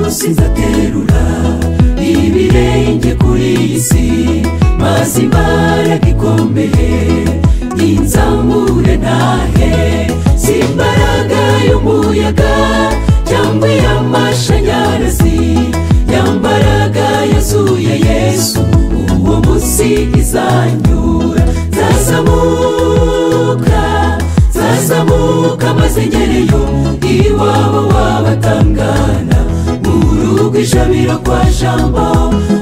sinzaterura ibirenge kuri iyi si maze imbaraga ikomeye ninzamure ntahe si imbaraga y'umuyaga cyangwa iy'amashanyarazi yambaraga yazuye yesu uwo munsi izanyura zazamuka zazamuka maze ngereyo iwabo wabatangana mu rugo ijabiro kwa jambo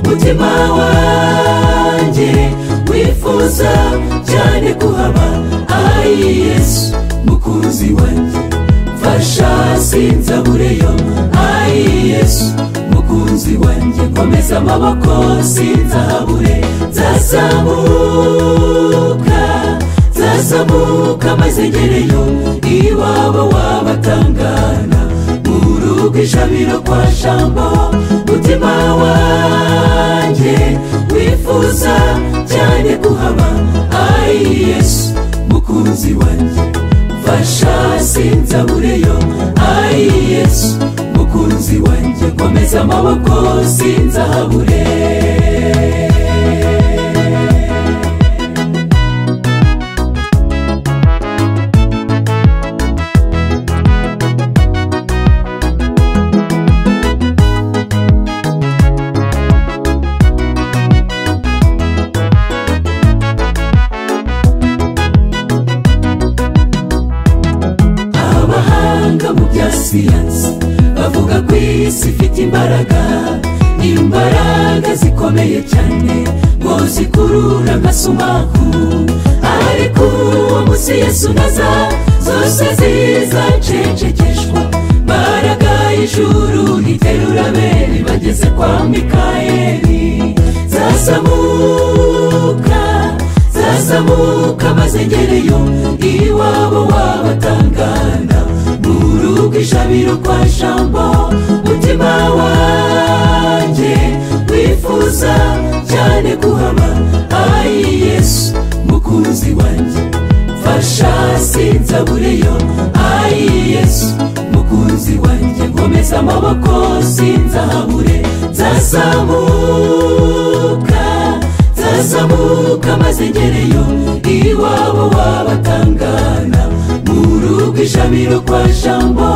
mutima wanjye wifuza cyane kuhaba ari yesu mukunzi wanjye mfasha sinzabureyo ari yesu mukunzi wanjye komeza amaboko sinzahabure nzazamuka nzazamuka maze ngereyo iwabo wabatangana mu rugo ijabiro kwa jambo mutima wanjye wifuza cyane kuhaba ari yesu mukunzi wanjye mfasha sinzabureyo ari yesu mukunzi wanjye komeza amaboko sinzahabure abahanga mu bya siyansi bavuga ko iyi si ifite imbaraga imbaraga zikomeye cyane ngo zikurura agasumaku ariko uwo munsi yesu naza zose zizacecekeshwa imbaraga y'ijuru iterura bene bageze kwa mikayeli zazamuka zazamuka maze ngereyo iwabo wabatangana mu rugo ijabiro kwa jambo mutima wanjye wifuza cyane kuhaba ari yesu mukunzi wanjye mfasha sinzabureyo ari yesu mukunzi wanjye nkomeza amaboko sinzahabure nzazamuka zazamuka maze ngereyo iwabo wabatangana mu rugo ijabiro kwa jambo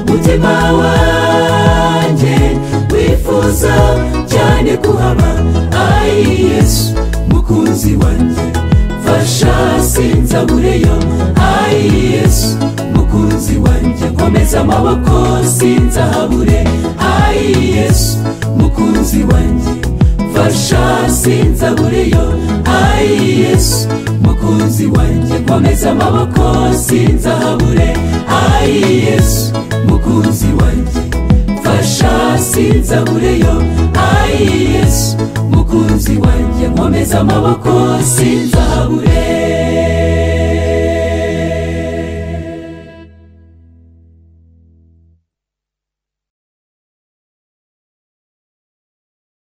mutima wanjye wifuza cyane kuhaba ari yesu mukunzi wanjye mfasha sinzabureyo ari yesu mukunzi wanjye komeza amaboko sinzahabure ari yesu mukunzi wanjye mfasha sinzabureyo ayi yesu mukunzi wanjye komeza amaboko sinzahabure ayi yesu mukunzi wanjye mfasha sinzabureyo ayi yesu mukunzi wanjye komeza amaboko sinzahabure